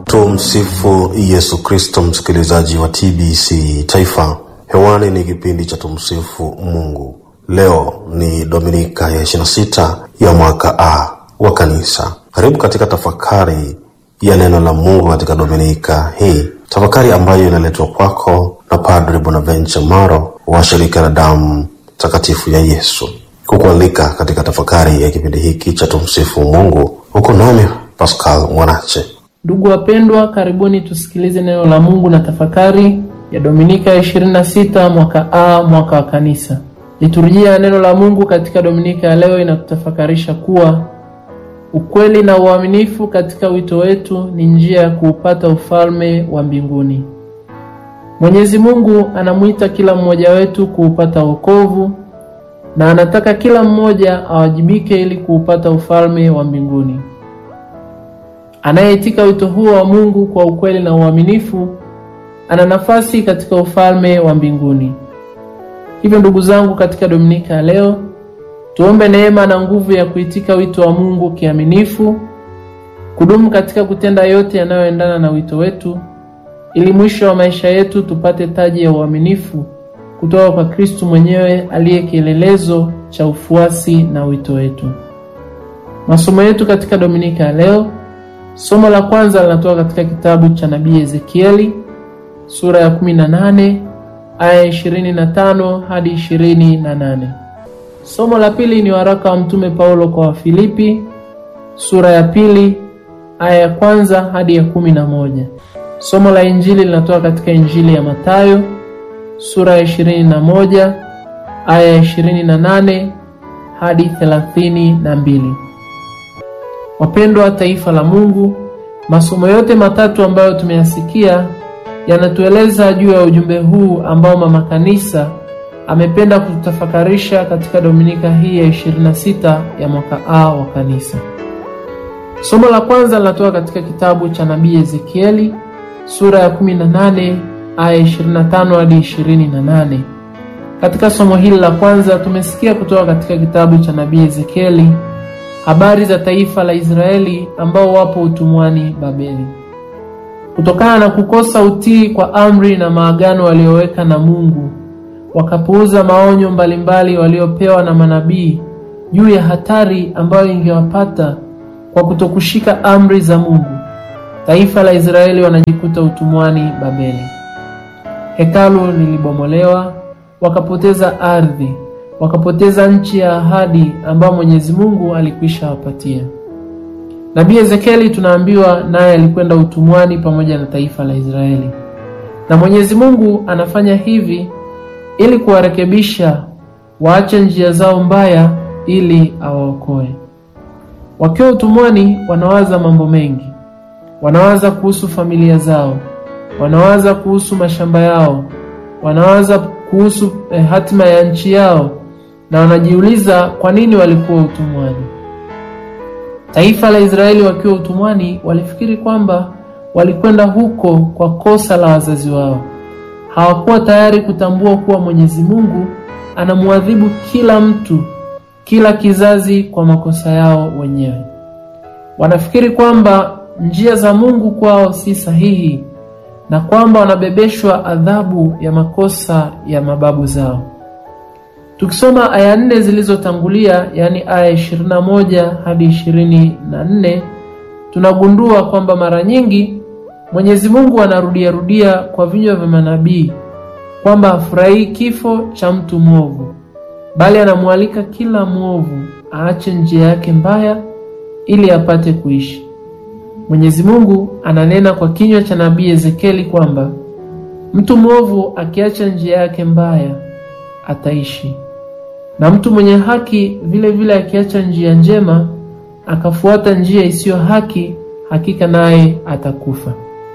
Tumsifu Yesu Kristo, msikilizaji wa TBC Taifa. Hewani ni kipindi cha Tumsifu Mungu. Leo ni Dominika ya 26 ya mwaka A wa Kanisa. Karibu katika tafakari ya neno la Mungu katika Dominika hii, tafakari ambayo inaletwa kwako na Padre Bonaventure Maro wa shirika la damu takatifu ya Yesu. Kukualika katika tafakari ya kipindi hiki cha Tumsifu Mungu, huko nami Pascal Mwanache. Ndugu wapendwa, karibuni tusikilize neno la Mungu na tafakari ya Dominika ya 26 mwaka A mwaka wa Kanisa. Liturujia ya neno la Mungu katika Dominika ya leo inatutafakarisha kuwa ukweli na uaminifu katika wito wetu ni njia ya kuupata ufalme wa mbinguni. Mwenyezi Mungu anamwita kila mmoja wetu kuupata wokovu na anataka kila mmoja awajibike ili kuupata ufalme wa mbinguni. Anayeitika wito huo wa Mungu kwa ukweli na uaminifu ana nafasi katika ufalme wa mbinguni. Hivyo ndugu zangu, katika Dominika ya leo tuombe neema na nguvu ya kuitika wito wa Mungu kiaminifu, kudumu katika kutenda yote yanayoendana na wito wetu, ili mwisho wa maisha yetu tupate taji ya uaminifu kutoka kwa Kristu mwenyewe aliye kielelezo cha ufuasi na wito wetu. Masomo yetu katika Dominika ya leo Somo la kwanza linatoka katika kitabu cha nabii Ezekieli sura ya 18 aya 25 hadi 28. Somo la pili ni waraka wa mtume Paulo kwa Wafilipi sura ya pili aya ya kwanza hadi ya kumi na moja. Somo la injili linatoka katika Injili ya Mathayo sura ya 21 aya ya 28 hadi 32. Wapendwa taifa la Mungu, masomo yote matatu ambayo tumeyasikia yanatueleza juu ya ujumbe huu ambao mama kanisa amependa kututafakarisha katika Dominika hii ya 26 ya mwaka A wa kanisa. Somo la kwanza linatoka katika kitabu cha nabii Ezekieli sura ya 18 aya 25 hadi 28. Katika somo hili la kwanza tumesikia kutoka katika kitabu cha nabii Ezekieli habari za taifa la Israeli ambao wapo utumwani Babeli. Kutokana na kukosa utii kwa amri na maagano walioweka na Mungu, wakapuuza maonyo mbalimbali waliopewa na manabii juu ya hatari ambayo ingewapata kwa kutokushika amri za Mungu. Taifa la Israeli wanajikuta utumwani Babeli. Hekalu lilibomolewa, wakapoteza ardhi wakapoteza nchi ya ahadi ambayo Mwenyezi Mungu alikwisha wapatia. Nabii Ezekieli tunaambiwa naye alikwenda utumwani pamoja na taifa la Israeli, na Mwenyezi Mungu anafanya hivi ili kuwarekebisha waache njia zao mbaya, ili awaokoe. Wakiwa utumwani, wanawaza mambo mengi, wanawaza kuhusu familia zao, wanawaza kuhusu mashamba yao, wanawaza kuhusu eh, hatima ya nchi yao na wanajiuliza kwa nini walikuwa utumwani. Taifa la Israeli wakiwa utumwani walifikiri kwamba walikwenda huko kwa kosa la wazazi wao. Hawakuwa tayari kutambua kuwa Mwenyezi Mungu anamwadhibu kila mtu, kila kizazi kwa makosa yao wenyewe. Wanafikiri kwamba njia za Mungu kwao si sahihi na kwamba wanabebeshwa adhabu ya makosa ya mababu zao. Tukisoma aya nne zilizotangulia, yaani aya 21 hadi 24, tunagundua kwamba mara nyingi Mwenyezi Mungu anarudia rudia kwa vinywa vya manabii kwamba hafurahii kifo cha mtu mwovu, bali anamwalika kila mwovu aache njia yake mbaya ili apate kuishi. Mwenyezi Mungu ananena kwa kinywa cha nabii Ezekieli kwamba mtu mwovu akiacha njia yake mbaya ataishi na mtu mwenye haki vile vile akiacha njia njema akafuata njia isiyo haki, hakika naye atakufa.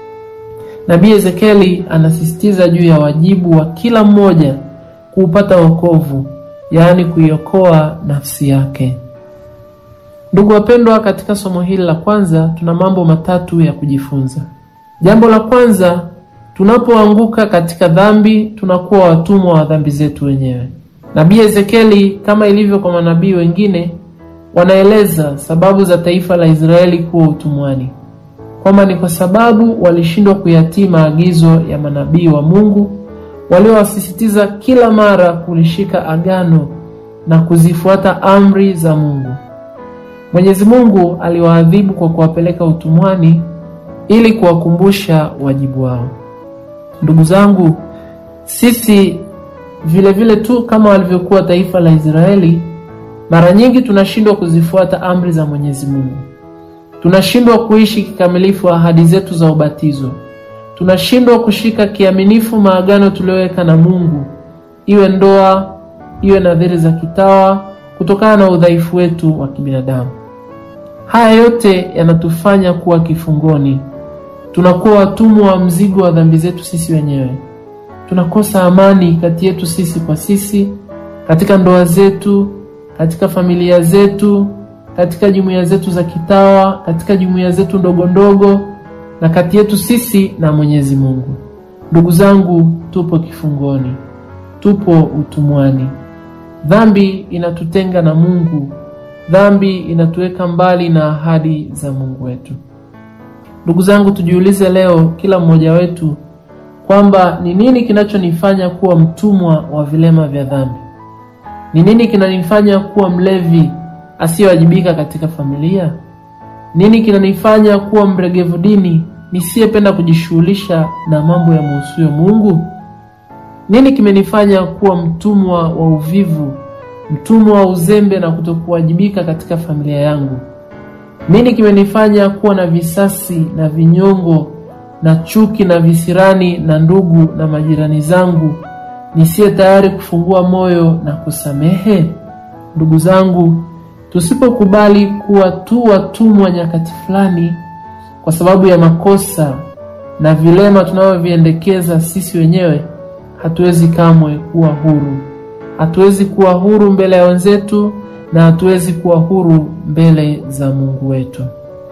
Nabii Ezekieli anasisitiza juu ya wajibu wa kila mmoja kuupata wokovu, yaani kuiokoa nafsi yake. Ndugu wapendwa, katika somo hili la kwanza tuna mambo matatu ya kujifunza. Jambo la kwanza, tunapoanguka katika dhambi tunakuwa watumwa wa dhambi zetu wenyewe. Nabii Ezekieli kama ilivyo kwa manabii wengine wanaeleza sababu za taifa la Israeli kuwa utumwani. kwamba ni kwa sababu walishindwa kuyatii maagizo ya manabii wa Mungu waliowasisitiza kila mara kulishika agano na kuzifuata amri za Mungu. Mwenyezi Mungu aliwaadhibu kwa kuwapeleka utumwani ili kuwakumbusha wajibu wao. Ndugu zangu, sisi vile vile tu kama walivyokuwa taifa la Israeli, mara nyingi tunashindwa kuzifuata amri za Mwenyezi Mungu. Tunashindwa kuishi kikamilifu ahadi zetu za ubatizo. Tunashindwa kushika kiaminifu maagano tuliyoweka na Mungu, iwe ndoa, iwe nadhiri za kitawa, kutokana na udhaifu wetu wa kibinadamu. Haya yote yanatufanya kuwa kifungoni. Tunakuwa watumwa wa mzigo wa dhambi zetu sisi wenyewe. Tunakosa amani kati yetu sisi kwa sisi, katika ndoa zetu, katika familia zetu, katika jumuiya zetu za kitawa, katika jumuiya zetu ndogo ndogo, na kati yetu sisi na Mwenyezi Mungu. Ndugu zangu, tupo kifungoni, tupo utumwani. Dhambi inatutenga na Mungu. Dhambi inatuweka mbali na ahadi za Mungu wetu. Ndugu zangu, tujiulize leo, kila mmoja wetu, kwamba ni nini kinachonifanya kuwa mtumwa wa vilema vya dhambi? Ni nini kinanifanya kuwa mlevi asiyewajibika katika familia? Nini kinanifanya kuwa mregevu dini nisiyependa kujishughulisha na mambo ya muhusuyo Mungu? Nini kimenifanya kuwa mtumwa wa uvivu, mtumwa wa uzembe na kutokuwajibika katika familia yangu? Nini kimenifanya kuwa na visasi na vinyongo na chuki na visirani na ndugu na majirani zangu, nisiye tayari kufungua moyo na kusamehe? Ndugu zangu, tusipokubali kuwa tu watumwa nyakati fulani kwa sababu ya makosa na vilema tunavyoviendekeza sisi wenyewe, hatuwezi kamwe kuwa huru. Hatuwezi kuwa huru mbele ya wenzetu na hatuwezi kuwa huru mbele za Mungu wetu.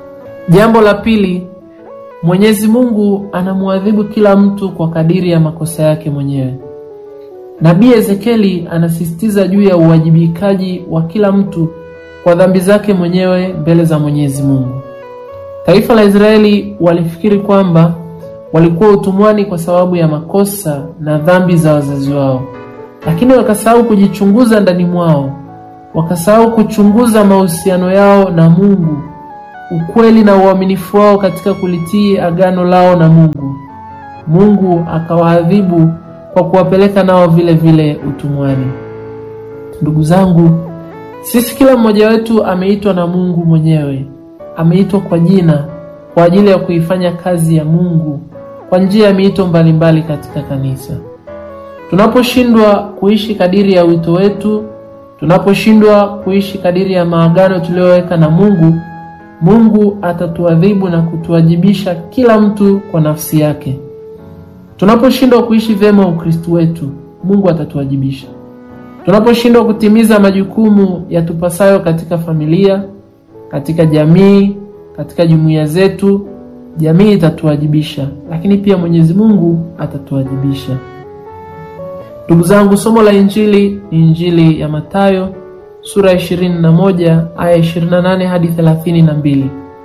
Jambo la pili, Mwenyezi Mungu anamwadhibu kila mtu kwa kadiri ya makosa yake mwenyewe. Nabii Ezekieli anasisitiza juu ya uwajibikaji wa kila mtu kwa dhambi zake mwenyewe mbele za Mwenyezi Mungu. Taifa la Israeli walifikiri kwamba walikuwa utumwani kwa sababu ya makosa na dhambi za wazazi wao, lakini wakasahau kujichunguza ndani mwao, wakasahau kuchunguza mahusiano yao na Mungu, ukweli na uaminifu wao katika kulitii agano lao na Mungu. Mungu akawaadhibu kwa kuwapeleka nao vile vile utumwani. Ndugu zangu, sisi kila mmoja wetu ameitwa na Mungu mwenyewe, ameitwa kwa jina kwa ajili ya kuifanya kazi ya Mungu kwa njia ya miito mbalimbali katika kanisa. Tunaposhindwa kuishi kadiri ya wito wetu, tunaposhindwa kuishi kadiri ya maagano tuliyoweka na Mungu, Mungu atatuadhibu na kutuwajibisha kila mtu kwa nafsi yake. Tunaposhindwa kuishi vyema Ukristo wetu, Mungu atatuwajibisha. Tunaposhindwa kutimiza majukumu yatupasayo katika familia, katika jamii, katika jumuiya zetu, jamii itatuwajibisha, lakini pia Mwenyezi Mungu atatuwajibisha. Ndugu zangu, somo la Injili ni Injili ya Mathayo sura ya 21 aya 28 hadi 32.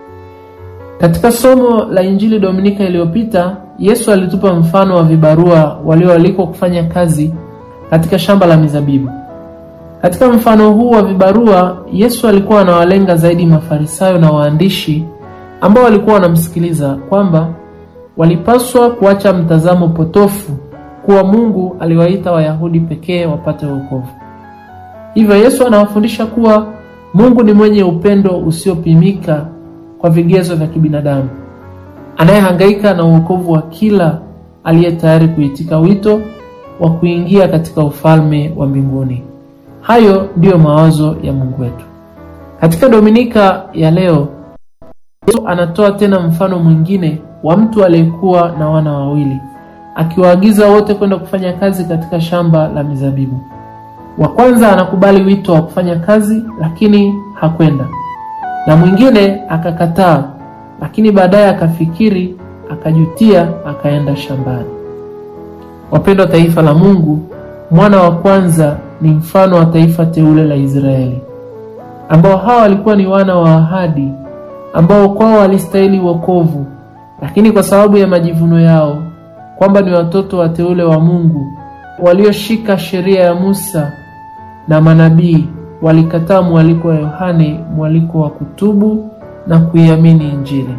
Katika somo la Injili Dominika iliyopita, Yesu alitupa mfano wa vibarua walioalikwa kufanya kazi katika shamba la mizabibu. Katika mfano huu wa vibarua, Yesu alikuwa anawalenga zaidi Mafarisayo na waandishi ambao walikuwa wanamsikiliza kwamba walipaswa kuacha mtazamo potofu kuwa Mungu aliwaita Wayahudi pekee wapate wokovu. Hivyo Yesu anawafundisha kuwa Mungu ni mwenye upendo usiopimika kwa vigezo vya kibinadamu, anayehangaika na uokovu wa kila aliye tayari kuitika wito wa kuingia katika ufalme wa mbinguni. Hayo ndiyo mawazo ya Mungu wetu. Katika Dominika ya leo, Yesu anatoa tena mfano mwingine wa mtu aliyekuwa na wana wawili, akiwaagiza wote kwenda kufanya kazi katika shamba la mizabibu. Wa kwanza anakubali wito wa kufanya kazi, lakini hakwenda, na mwingine akakataa, lakini baadaye akafikiri, akajutia, akaenda shambani. Wapendwa taifa la Mungu, mwana wa kwanza ni mfano wa taifa teule la Israeli, ambao hawa walikuwa ni wana wa ahadi, ambao kwao walistahili wokovu, lakini kwa sababu ya majivuno yao kwamba ni watoto wateule wa Mungu walioshika sheria ya Musa na manabii, walikataa mwaliko wa Yohane, mwaliko wa kutubu na kuiamini Injili.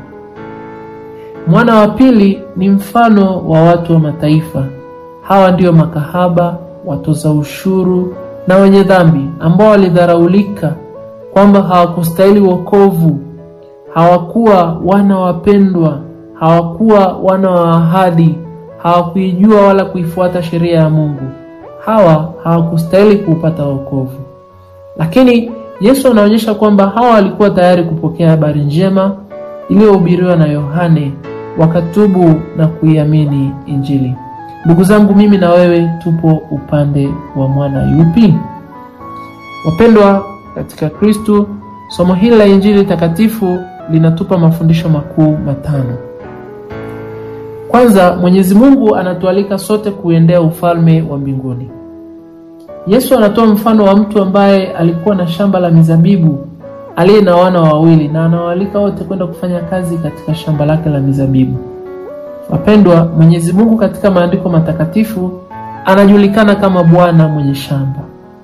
Mwana wa pili ni mfano wa watu wa mataifa. Hawa ndio makahaba, watoza ushuru na wenye dhambi ambao walidharaulika kwamba hawakustahili wokovu, hawakuwa wana wapendwa, hawakuwa wana wa ahadi, hawakuijua wala kuifuata sheria ya Mungu. Hawa hawakustahili kuupata wokovu, lakini Yesu anaonyesha kwamba hawa walikuwa tayari kupokea habari njema iliyohubiriwa na Yohane, wakatubu na kuiamini Injili. Ndugu zangu, mimi na wewe tupo upande wa mwana yupi? Wapendwa katika Kristo, somo hili la Injili takatifu linatupa mafundisho makuu matano. Kwanza, Mwenyezi Mungu anatualika sote kuendea ufalme wa mbinguni. Yesu anatoa mfano wa mtu ambaye alikuwa na shamba la mizabibu aliye na wana wawili, na anawaalika wote kwenda kufanya kazi katika shamba lake la mizabibu. Wapendwa, Mwenyezi Mungu katika maandiko matakatifu anajulikana kama Bwana mwenye shamba.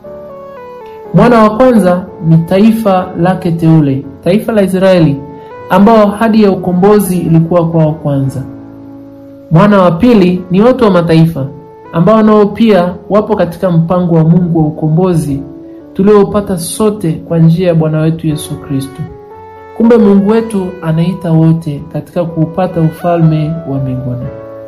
Mwana wa kwanza ni taifa lake teule, taifa la Israeli, ambao hadi ya ukombozi ilikuwa kwao kwanza. Mwana wa pili ni watu wa mataifa ambao nao pia wapo katika mpango wa Mungu wa ukombozi tuliopata sote kwa njia ya Bwana wetu Yesu Kristo. Kumbe Mungu wetu anaita wote katika kuupata ufalme wa mbinguni.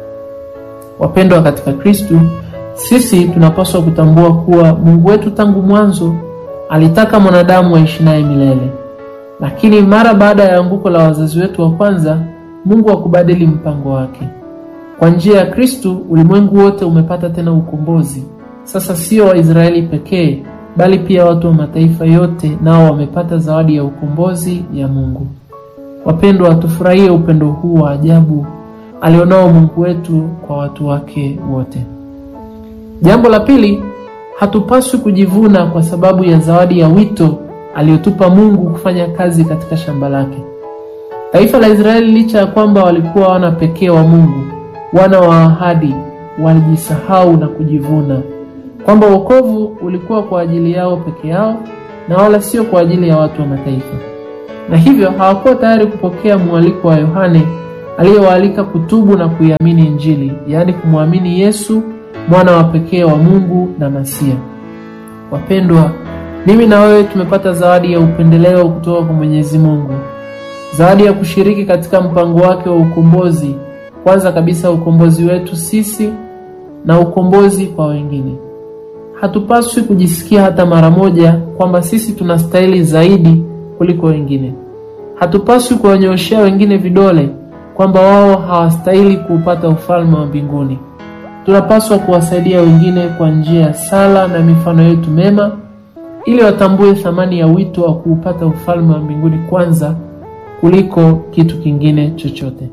Wapendwa katika Kristo, sisi tunapaswa kutambua kuwa Mungu wetu tangu mwanzo alitaka mwanadamu aishi naye milele, lakini mara baada ya anguko la wazazi wetu wa kwanza, Mungu hakubadili mpango wake. Kwa njia ya Kristo ulimwengu wote umepata tena ukombozi. Sasa sio Waisraeli pekee, bali pia watu wa mataifa yote nao wamepata zawadi ya ukombozi ya Mungu. Wapendwa, tufurahie upendo huu wa ajabu alionao Mungu wetu kwa watu wake wote. Jambo la pili, hatupaswi kujivuna kwa sababu ya zawadi ya wito aliyotupa Mungu kufanya kazi katika shamba lake. Taifa la Israeli, licha ya kwamba walikuwa wana pekee wa Mungu, wana wa ahadi, walijisahau na kujivuna kwamba wokovu ulikuwa kwa ajili yao peke yao na wala sio kwa ajili ya watu wa mataifa, na hivyo hawakuwa tayari kupokea mwaliko wa Yohane aliyewaalika kutubu na kuiamini Injili, yaani kumwamini Yesu mwana wa pekee wa Mungu na Masia. Wapendwa, mimi na wewe tumepata zawadi ya upendeleo kutoka kwa Mwenyezi Mungu, zawadi ya kushiriki katika mpango wake wa ukombozi. Kwanza kabisa ukombozi wetu sisi na ukombozi kwa wengine. Hatupaswi kujisikia hata mara moja kwamba sisi tunastahili zaidi kuliko wengine. Hatupaswi kuwanyooshea wengine vidole kwamba wao hawastahili kuupata ufalme wa mbinguni. Tunapaswa kuwasaidia wengine kwa njia ya sala na mifano yetu mema, ili watambue thamani ya wito wa kuupata ufalme wa mbinguni kwanza kuliko kitu kingine chochote.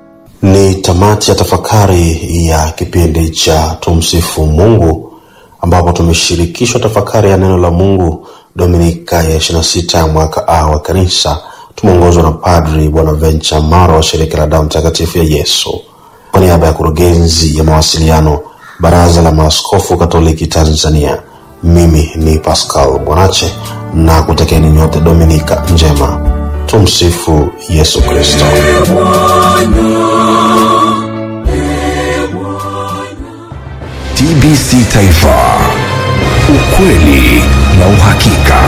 Ni tamati ya tafakari ya kipindi cha Tumsifu Mungu, ambapo tumeshirikishwa tafakari ya neno la Mungu Dominika ya 26 ya mwaka A wa Kanisa. Tumeongozwa na Padri Bonaventure Maro wa shirika la damu takatifu ya Yesu. Kwa niaba ya kurugenzi ya mawasiliano Baraza la Maaskofu Katoliki Tanzania, mimi ni Pascal Bwanache na kutekeni nyote Dominika njema. Tumsifu Yesu Kristo. TBC Taifa, ukweli na uhakika.